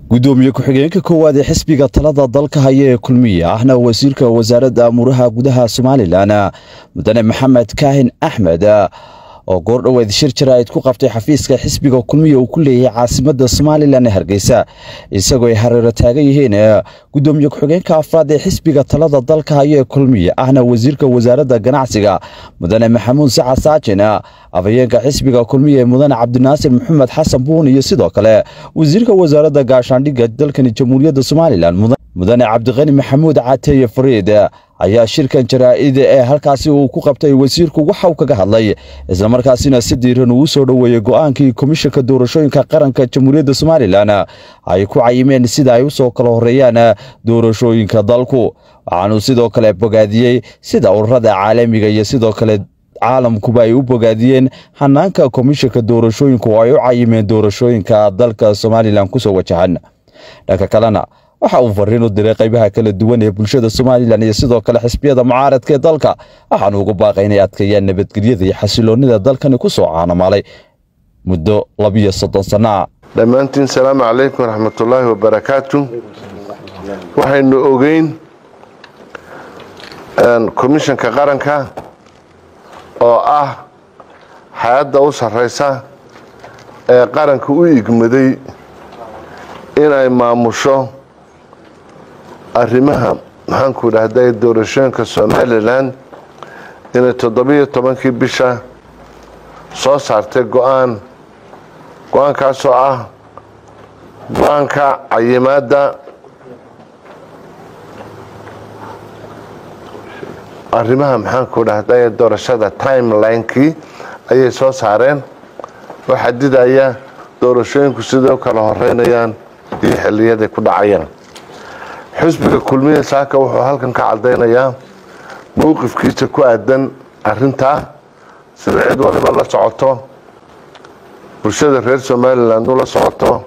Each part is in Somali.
gudoomiye ku-xigeenka koowaad ee xisbiga talada dalka haya ee kulmiye ahna wasiirka wasaaradda amuuraha gudaha somalilan mudane maxamed kaahin axmed oo goordhoweed shir jaraa'id ku qabtay xafiiska xisbiga kulmiye uu ku leeyahay caasimadda somalilan ee hargeysa isagoo ay hareero taagan yihiin gudoomiye ku-xigeenka afraad ee xisbiga talada dalka haya ee kulmiye ahna wasiirka wasaaradda ganacsiga mudane maxamuud saca saajin afhayeenka xisbiga kulmiye mudane cabdinaasir maxamed xasan buun iyo sidoo kale wasiirka wasaaradda gaashaandhigga dalkani jamhuuriyadda somalilan mudane cabdiqani maxamuud cateeye fariid ayaa shirkan jaraa'id ee halkaasi uu ku qabtay wasiirku waxa uu kaga hadlay islamarkaasina si diiran uu soo dhoweeyey go'aankii komishanka doorashooyinka qaranka jamhuuriyadda somalilan ay ku cayimeen sida ay u soo kala horeeyaan doorashooyinka dalku waxaanuu sidoo kale bogaadiyey sida ururada caalamiga iyo sidoo kale caalamkuba ay u bogaadiyeen hanaanka komishanka doorashooyinku oo ay u cayimeen doorashooyinka dalka somalilan kusoo wajahan dhanka kalena waxa uu fariin u diray qaybaha kala duwan ee bulshada somalilan iyo sidoo kale xisbiyada mucaaradka ee dalka waxaanu ugu baaqay inay adkeeyaan nabadgelyada iyo xasiloonnida dalkani ku soo caanamaalay muddo labiyo soddon sanna dhammaantiin salaamu calaykum waraxmatullaahi wabarakaatu waxaynu ogeyn komishanka qaranka oo ah hay-adda u sarraysa ee qaranka u igmaday inay maamusho arrimaha maxaanku idhahday doorashooyinka somalilan inay toddobiyo tobankii bisha soo saartay go-aan go-aankaasoo ah go-aanka cayimaadda arrimaha maxaanku idhahday doorashada timelinekii ayay soo saareen oo xadidaya doorashooyinku siday u kala horeynayaan iyo xiliyaday ku dhacayaan xisbiga kulmiye saaka wuxuu halkan ka cadaynayaa mowqifkiisa ku aadan arintaa sida cid waliba la socoto bulshada reer somalilan ula socoto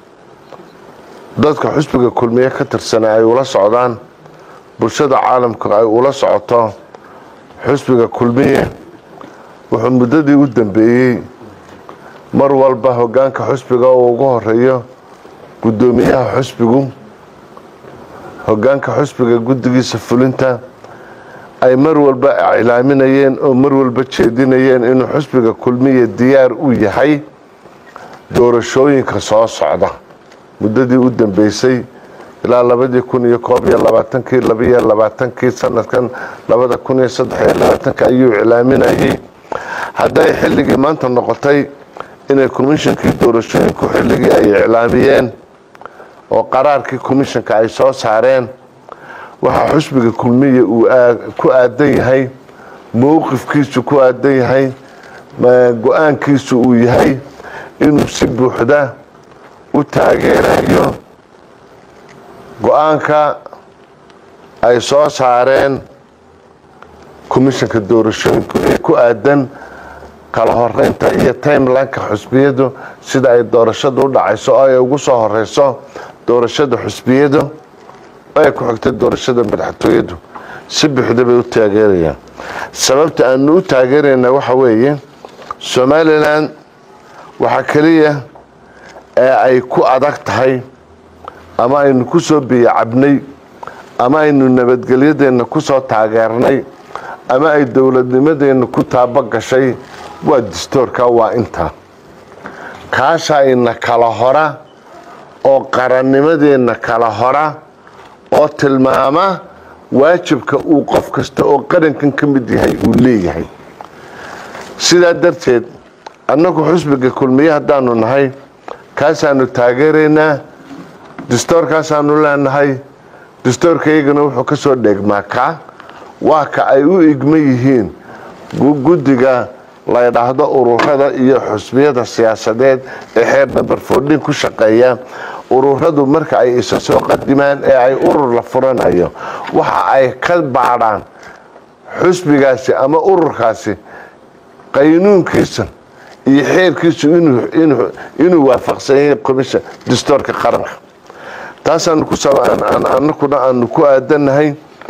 dadka xisbiga kulmiye ka tirsana ay ula socdaan bulshada caalamka ay ula socoto xisbiga kulmiye wuxuu muddadii u dambeeyey mar walba hogaanka xusbiga uu ugu horeeyo guddoomiyaha xusbigu hogaanka xusbiga guddigiisa fulinta ay mar walba iclaaminayeen oo mar walba jeedinayeen inuu xusbiga kulmiya diyaar u yahay doorashooyinka soo socda muddadii u dambeysay ilaa labadii kun iyo koob iyo labaatankii labiyo labaatankii sanadkan labada kun iyo saddex iyo labaatanka ayuu iclaaminayay hadday xilligii maanta noqotay inay komishankii doorashooyinku xilligii ay iclaamiyeen oo qaraarkii komishanka ay soo saareen waxaa xusbiga kulmiya uu ku aadan yahay mowqifkiisu ku aadan yahay go-aankiisu uu yahay inuu si buuxda u taageerayo go-aanka ay soo saareen komishanka doorashooyinku ee ku aadan kala horeynta iyo timelineka xusbiyadu sida ay doorashadu u dhacayso oo ay ugu soo horeyso doorashada xusbiyadu oo ay ku xigtay doorashada madaxtooyadu si buuxda bay u taageerayaan sababta aanu u taageerayna waxa weeye somalilan waxaa keliya ee ay ku adag tahay ama aynu ku soo biyacabnay ama aynu nabadgelyadeenna ku soo taageernay ama ay dowladnimadeenna ku taabo gashay waa distoorka waa intaa kaasha ina kala hora oo qarannimadeenna kala hora oo tilmaama waajibka uu qof kasta oo qarankan ka mid yahay uu leeyahay sidaa darteed annagu xusbiga kulmiye haddaanu nahay kaasaanu taageeraynaa distoorkaasaanu leenahay distoorkaygana wuxuu ka soo dheegmaa kaa waa ka ay u igma yihiin guddiga la ydhaahdo ururada iyo xusbiyada siyaasadeed ee xeer namber foordhin ku shaqeeya ururadu marka ay isa soo qadimaan ee ay urur la furanayo waxa ay ka baadhaan xusbigaasi ama ururkaasi qaynuunkiisa iyo xeerkiisu inuu waafaqsan yahay komishan distoorka qaranka taasaananakuna aanu ku aadanahay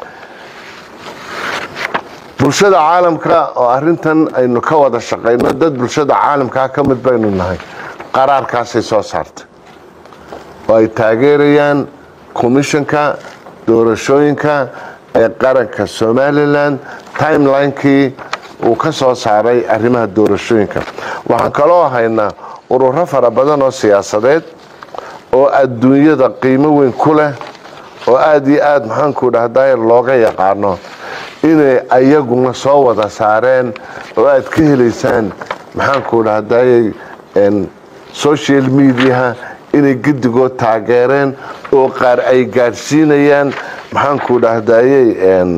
bulshada caalamka oo arintan aynu ka wada shaqayno dad bulshada caalamkaa ka mid baynu nahay qaraarkaasay soo saartay oo ay taageerayaan komishanka doorashooyinka ee qaranka somalilan timelinekii uu ka soo saaray arrimaha doorashooyinka waxaan kaloo haynaa ururo fara badan oo siyaasadeed oo adduunyada qiimo weyn ku leh oo aada iyo aada maxaanku dhahday looga yaqaano inay ayaguna soo wada saareen oo aad ka helaysaan maxaanku dhahday social mediaha inay gedigood taageereen oo qaar ay gaadhsiinayaan maxaanku dhahdayey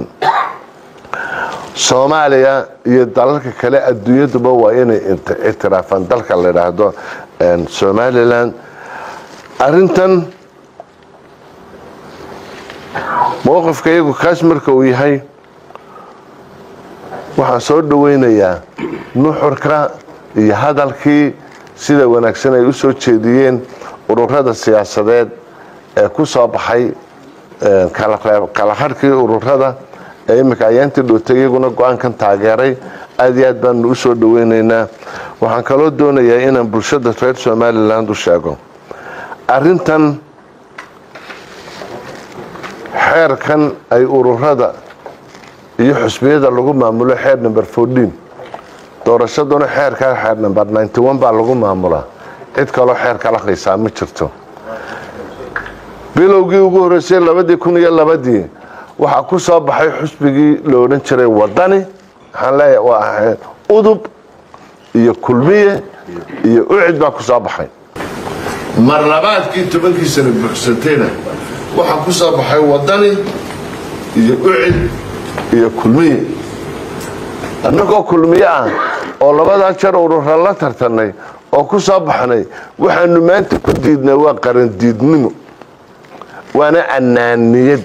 soomaaliya iyo dalalka kale adduunyaduba waa inay ictiraafaan dalka la idhaahdo somalilan arintan mowqifka iyagu kaas marka uu yahay waxaan soo dhaweynayaa nuxurka iyo hadalkii sida wanaagsan ay u soo jeediyeen ururada siyaasadeed ee ku soo baxay kala harhkii ururada ee iminka ayaantii dhowtay iyaguna go-aankan taageeray aada iyo aad baanu u soo dhaweynaynaa waxaan kaloo doonayaa inaan bulshada reer somaliland u sheego arintan xeerkan ay ururada iyo xusbiyada lagu maamulo xeer number fourteen doorashaduna xeerkaa xeer number ninety one baa lagu maamulaa cid kaloo xeer kala haysaa ma jirto bilowgii ugu horreysay labadii kun iyo labadii waxaa ku soo baxay xusbigii la odhan jiray wadani waxaan leeyahay waa ahayd udub iyo kulmiye iyo ucid baa ku soo baxay mar labaadkii tobankii sana buuxsantayna waxaa ku soo baxay wadani iyo ucid iyo kulmiye annagoo kulmiye ah oo labadaa jeer urura la tartanay oo ku soo baxnay waxaanu maanta ku diidnay waa qarandiidnimo waana annaaniyad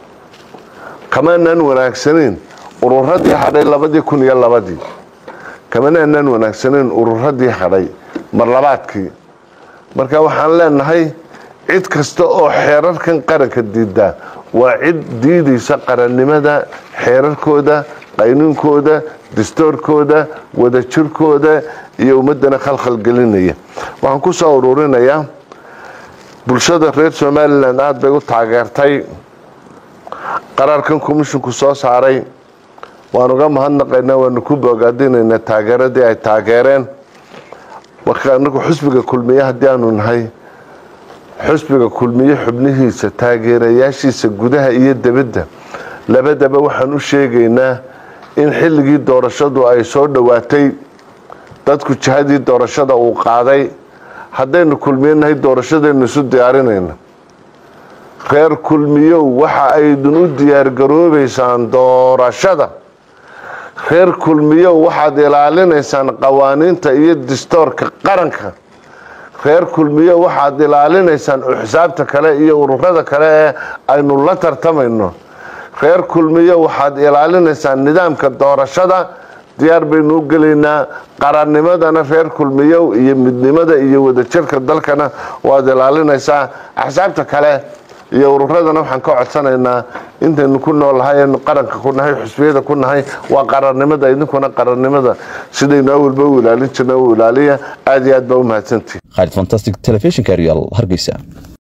kamaanaan wanaagsanayn ururadii hadhay labadii kun iyo labadii kamanaanaan wanaagsanayn ururadii hadhay mar labaadkii marka waxaan leenahay cid kasta oo xeerarkan qaranka diidaa waa cid diidaysa qarannimada xeerarkooda qaynuunkooda dastoorkooda wadajirkooda iyo ummadana khalkhalgelinaya waxaan ku soo ururinayaa bulshada reer somalilan aada bay u taageertay qaraarkan komishinku soo saaray waan uga mahadnaqaynaa waanu ku boogaadinaynaa taageeradii ay taageereen marka anagu xusbiga kulmiye haddii aanu nahay xusbiga kulmiye xubnihiisa taageerayaashiisa gudaha iyo debadda labadaba waxaan u sheegaynaa in xilligii doorashadu ay soo dhowaatay dadku jihadii doorashada uu qaaday haddaynu kulmiye nahay doorashadaynu isu diyaarinayno reer kulmiyow waxa aydun u diyaargaroobaysaan doorashada reer kulmiyow waxaad ilaalinaysaan qawaaniinta iyo distoorka qaranka reer kulmiyo waxaad ilaalinaysaan xisaabta kale iyo ururada kale ee aynu la tartamayno reer kulmiyo waxaad ilaalinaysaan nidaamka doorashada diyaar baynu u gelaynaa qarannimadana reer kulmiyow iyo midnimada iyo wadajirka dalkana waad ilaalinaysaa axsaabta kale iyo ururadana waxaan ka codsanaynaa intaynu ku noolahay aynu qaranka ku nahay xusbiyada ku nahay waa qarannimada idinkuna qarannimada sidaynu awalba u ilaalin jirna u ilaaliya aada iyo aad baa u mahadsantihi khaalid fantastic telefishinka real hargeysa